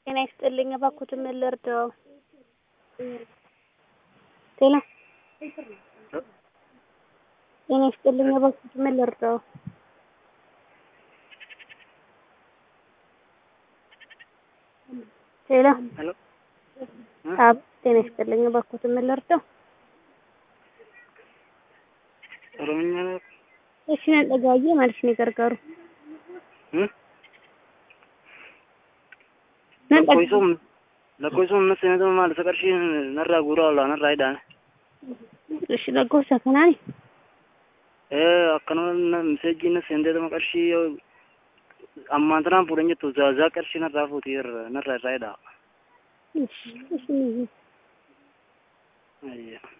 ጤና ይስጥልኝ እባክዎትን ምን ልርዳዎ? ጤና ጤና ይስጥልኝ እባክዎትን ምን ልርዳዎ? ሄሎ ሄሎ አብ ጤና ይስጥልኝ እባክዎትን ምን ልርዳዎ? ኦሮምኛ ነው እሺ ነጠጋዬ ማለት ነው የገርገሩ እ ነጠጋ lakkoofsum lakkoofsum amma seenaa maal isa qarshii narraa guuraa oolaa narraa hidhaan እሺ lakkoofsa kanaani ee akkanuma miseejjiin na seenteetuma qarshii ammaan tanaan fuudhan jettu zaazaa qarshii narraa fuutii narraa irraa hidhaa እሺ እሺ ayya